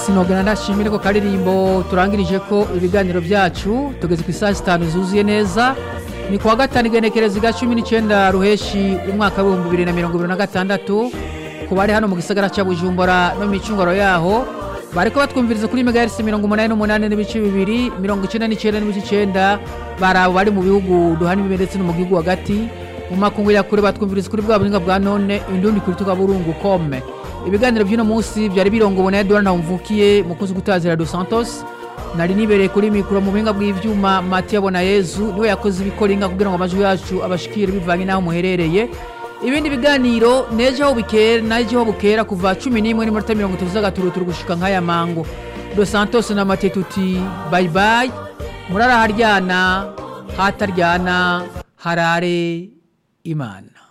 sinogana ndashimire ko karirimbo turangirije ko ibiganiro byacu tugeze ku isaha zitanu zuzuye neza ni kuwa gatanu igenekerezo rya cumi n'icyenda ruheshi umwaka w'ibihumbi bibiri na mirongo ibiri na gatandatu ku bari hano mu gisagara cya bujumbura no mu micungoro yaho bariko batwumviriza kuri megahertz mirongo umunani n'umunani n'ibice bibiri mirongo icyenda n'icyenda n'ibice icyenda bari abo bari mu bihugu duhana imbibe ndetse no mu gihugu hagati mu makungu ya kure batwumviriza kuri bwa buhinga bwa none indundi kuri tukaburungu kome ibiganiro by'uno munsi byari birongowe na edouard ntawumvukiye mukozi gutazira dos santos nari nibereye kuri mikoro mu buhinga bw'ivyuma matiya bona yezu niwe yakoze ibikoringa kugira ngo amajwi yacu abashikire bivanye n'aho muherereye ibindi biganiro nejo aho bukera najo aho bukera kuva cumi n'imwe n'iminota mirongo itatu z'agaturuturu gushika nk'aya mango dos santos na mate tuti bye bye murara haryana hataryana harare imana